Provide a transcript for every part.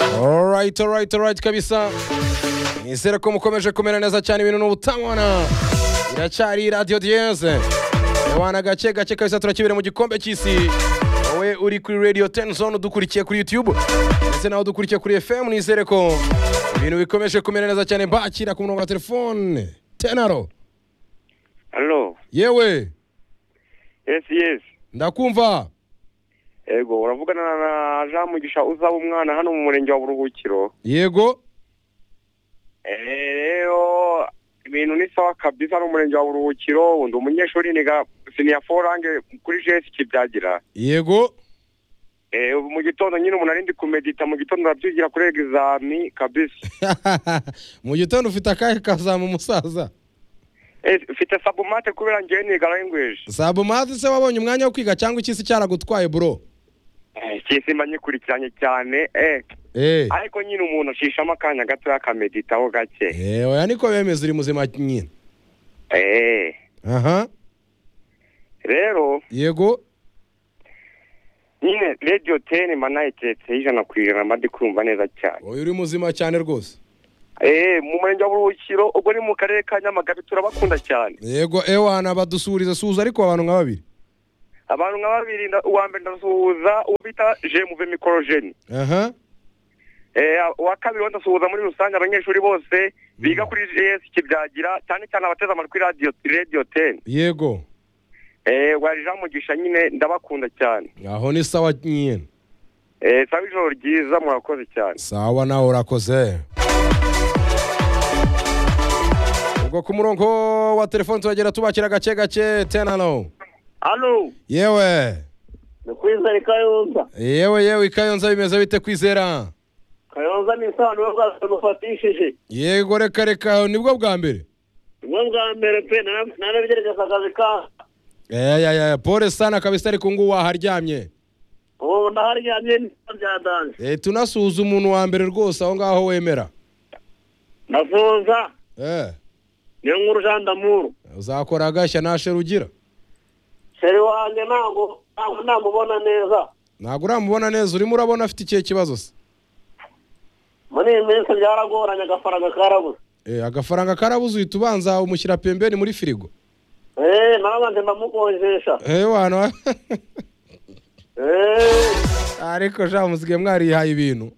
alright alright alright kabisa nizere ko mukomeje kumera neza cyane ibintu n'ubutabona iracyari radiyo diyeze abana gake gake kabisa turakibera mu gikombe cy'isi wowe uri kuri radio ten zone udukurikiye kuri youtube ndetse nawe udukurikiye kuri fm nizere ko ibintu bikomeje kumera neza cyane bakira ku murongo wa telefone tenaro Halo. yewe Yes, yes. ndakumva Ego, uravugana na Jean Mugisha uzaba umwana hano mu murenge wa Buruhukiro. yego Eh, rero ibintu ni sawa kabisa no mu murenge wa Buruhukiro, undi umunyeshuri niga senior forange kuri JS kibyagira. yego Eh, ubu mu gitondo nyine umuntu ari ndi kumedita mu gitondo arabyugira kuri exami kabisa. mu gitondo ufite akahe kazamu umusaza Eh, mfite sabumate kubera ngewe niga language. sabumazi se wabonye umwanya wo kwiga cyangwa iki se cyaragutwaye bro Eh, kisima nyikurikiranye cyane. Eh, Eh. ariko nyine umuntu ashishamo akanya gato akameditaho gake. Eh, oya niko bemeza uri muzima nyine Eh, aha rero yego nyine radiyo teni mba nayiteretse ijana ku ijana mba ndi kumva neza cyane oya uri muzima cyane rwose eee mu murenge wa buruhukiro ubwo ni mu karere ka nyamagabe turabakunda cyane yego ewana badusubiriza suza ariko abantu nka babiri abantu nka babiri nda- uwa mbere ndasuhuza uwo bita jemuve mikorojeni aha eee uwa kabiri we ndasuhuza muri rusange abanyeshuri bose biga kuri js kibyagira cyane cyane abateze amatwi radiyo radiyo teni yego eee wa jean mugisha nyine ndabakunda cyane aho ni sawa nyine eee saba ijoro ryiza murakoze cyane sawa nawe urakoze ubwo ku murongo wa telefone turagenda tubakira gake gake tenano hano yewe ni kwizera kayonza yewe yewe ikayonza bimeze bite kwizera kayonza ni isano bwose mufatishije yego reka reka nibwo bwa mbere ubwo bwa mbere pe narabyerekeza akazi ka eyayaya pole sana kabisa ariko ngu waharyamye ubu ndaharyamye nibyo byadanje Eh, tunasuhuza umuntu wa mbere rwose aho ngaho wemera ndasuhuza Eh, niyo nkuru jean damuru uzakora agashya ntashe rugira sheri wanjye ntabwo ntabwo namubona neza ntabwo uramubona neza urimo urabona afite ikihe kibazo se muri iyi minsi byaragoranye agafaranga karabuze Eh, agafaranga karabuze uhita ubanza umushyira pembeni muri firigo eee narabanje ndamukonjesha Eh, wana eee ariko jean musigaye mwarihaye ibintu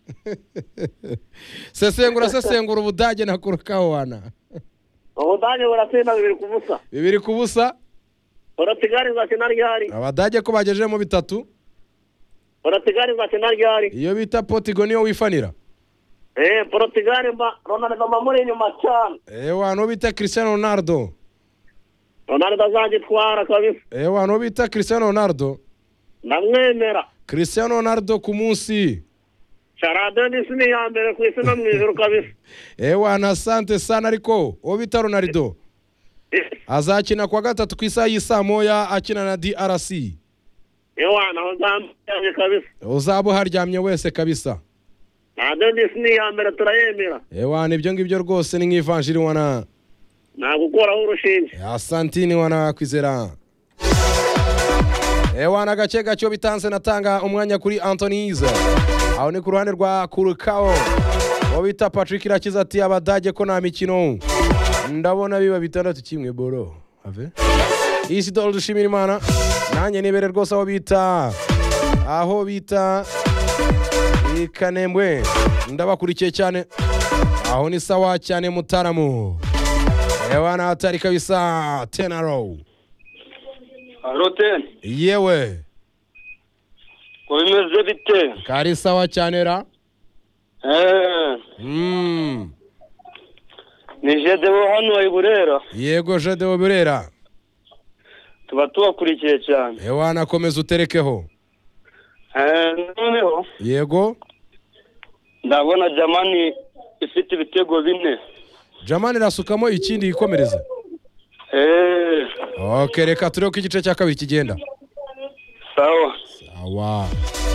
sesengura sesengura ubudage nakurukaho wana ubudage buratsinda bibiri ku busa bibiri ku busa buratigarizwa kinaryari abadage ko bagejejemo bitatu buratigarizwa kinaryari iyo bita potigo niyo wifanira eee porotigari mba ronaldo mba muri inyuma cyane Eh, wana uwo bita cristiano ronaldo ronaldo azagitwara kabisa Eh, wana uwo bita cristiano ronaldo ndamwemera cristiano ronaldo ku munsi sharadenisi ni iya mbere ku isi no mu ijuru kabisa ewana asante sana ariko uwo bita ronaldo azakina kuwa gatatu ku isaha y'isaa moya akina na drc ewana aho nzamujyanye kabisa uzaba uharyamye wese kabisa sharadenisi ni iya mbere turayemera ewana ibyo ngibyo rwose ni nk'ivanjiri wana nta gukuraho urushinge asantini wana kwizera ewana agace gake iyo bitanze natanga umwanya kuri antonize aho ni ku ruhande rwa kurukawo uwo bita patrick irakiza ati abadage ko nta mikino ndabona biba bitandatu kimwe boro ave isidoro dushimira imana nanjye nibere rwose aho bita aho bita i kanembwe ndabakurikiye cyane aho ni sawa cyane mutaramu Ewana hatari kabisa tenaro. roteni Yewe, ko bimeze bite kari sawa cyane ra. eee Mm. ni jedewo hano wayi burera Yego Jadeo Burera. tuba tubakurikiye cyane Ewana komeza uterekeho. eee noneho Yego. ndabona jamani ifite ibitego bine Jamani rasukamo ikindi yikomereza. eee Okay, reka turebe ko igice cya kabiri kigenda. sawa Sawa.